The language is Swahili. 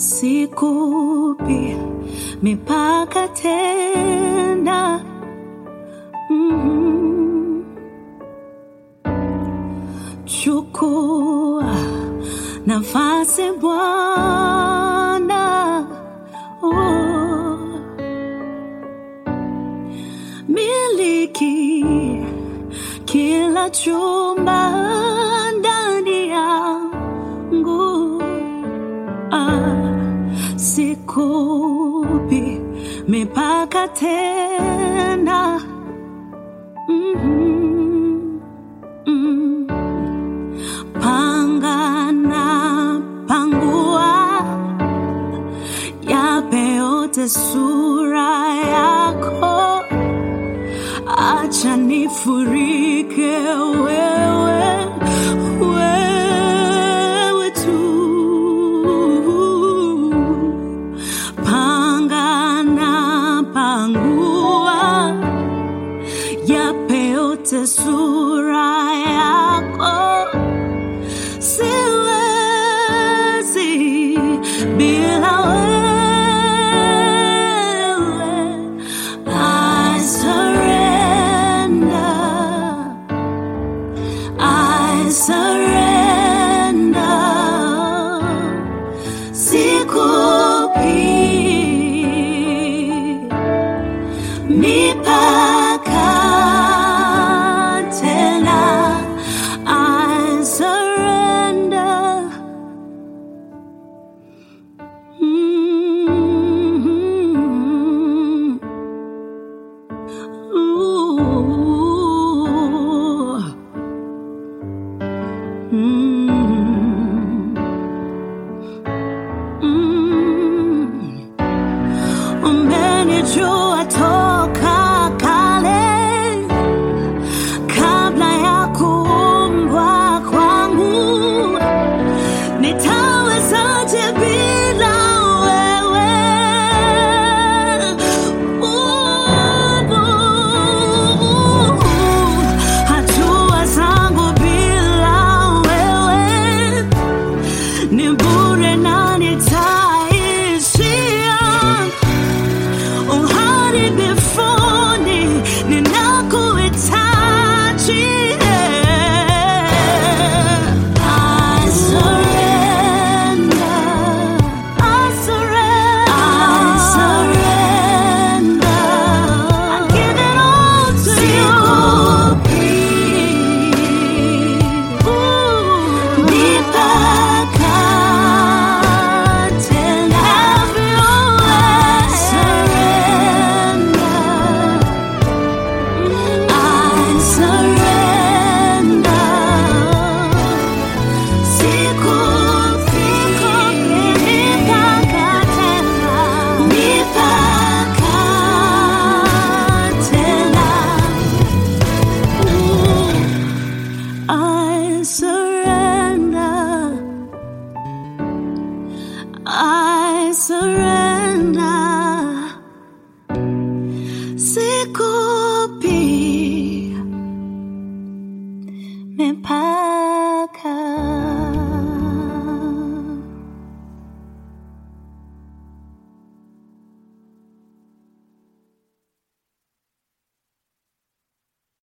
sikupi mipaka tena. Mhm. Chukua nafasi Bwana, oh. miliki kila chumba ndani yangu ah, sikupi mipaka tena mm-hmm. mm. panga na pangua yape yote sura yako acha nifurike wewe wewe tu panga na pangua yape yote sura yako siwezi bila wewe I surrender I surrender sikupi mipaka tena I surrender mm Ooh. Mm. Mm. Umenijua toka kale kabla ya kuumbwa kwangu nitawezaje bila wewe Ubu, hatua zangu bila wewe ni bure na nitaishia uharibifuni ninakuhitaji I surrender, I surrender, I give it all to you. Ooh, mipaka tena. Have your way. I surrender. Sikupi mipaka tena. Mipaka tena. Ooh, I surrender. I surrender. Siku